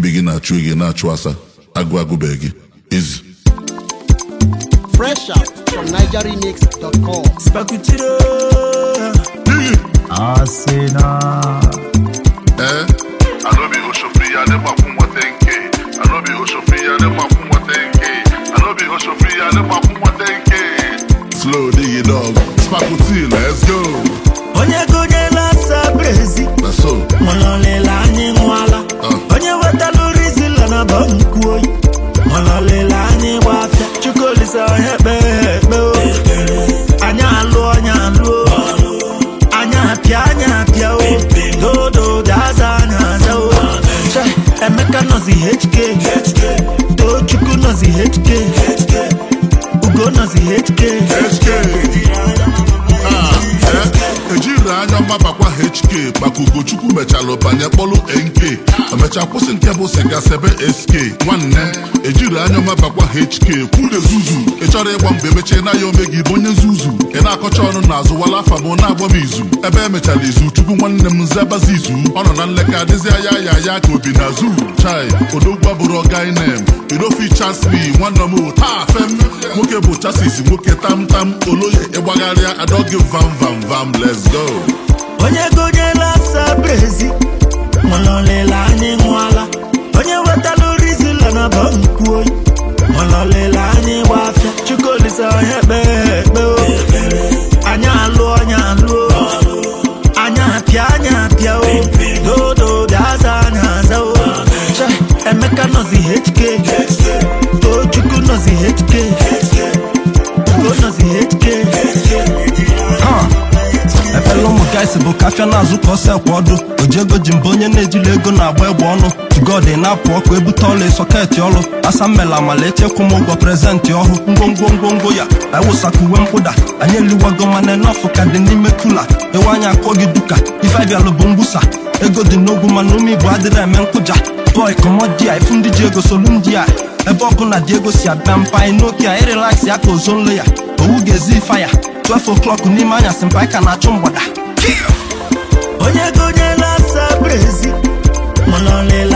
ibe gị na-achụ gị na-achụ asa agụ agụbeghị gị ezi Fresh out from NigerRemix.com. Spakutiro Asena. ee Anobi Oshofia ne makumwa tenke. Anobi Oshofia ne makumwa tenke. Anobi Oshofia ne makumwa tenke. slow digi dog spakuti let's go onye gonyela asa brezi na so mọlọlịla anyị nwala Ah. onye wetalụ rizila na ba nkwu oyi mọlọlịla anyị gba afịa chukwulisa onye kpee ekpe o anya alụ onye alụ o anya apịa anya apịa o dodo daza anya aza o Che, emeka nọzi hk tochukwu nọzi hk ugo nọzi hk HK Ah, eh, ejiri anya mgbabakwa HK maka Ugochukwu mechalụ banye kpọlụ NK emecha kwụsị nke bụ siga sebe SK nwanne ejiri anya mgbabakwa HK kwude zuzu ị chọrọ ịgba mgbe emechie na ya ome gị bụ onye zuzu ị na-akọcha ọnụ n'azụ wala afa m na-agba m izu ebe emechara izu chukwu nwanne m nzebazi izu ọ nọ na nleka adịzi ya ya ya ka obi na zu chai odogwu abụrụ ọgainem idofi chasmi nwanne m taa fem nwoke bụ chasis nwoke tamtam oloye ịgbagharịa adọgị vam vam vam let's go onye gonyela asa brezi mọlọlịla anyị nwala onye wetalụ rizila na ba nkwu oyi mọlọlịla anyị gba afịa chukwulisa onye kpee ekpe o anya alụ onye alụ o anya apịa anya apịa o dodo daza anya aza o Che, emeka nọzi hk tochukwu nọzi hk ugo nọzi hk Efela ụmụ gaịsị bụ kafịa na-azụ ka ọsọ ekwe ọdụ ojiego ji mba onye na-ejili ego na-agba egbe ọnụ tugod na-apụ ọkụ ebute ọla sọketị ọlụ asa mmela amala echekwa m ụgwọ prezentị ọhụ ngwongwo ngwongwo ya ewụsaka uwe mkpụda anyị eliwago mana enọfụ ka dị n'ime kula ewe anya akụọ gị duka ife abịalụ bụ mgbusa ego dị n'ogwu mana ume igbo adịrị eme nkụja bọị kọmọdia ifu ndị ji ego solu ndị a ebe ọbụla dị ego si abịa mpa anyị n'oke a ịrelax ya ka ozonlo ya owu ga-ezi ife ya 12 o'clock n'ime anyasị mpa anyị ka na-achụ mgbada onye gonyela asa brezi mọlọlịla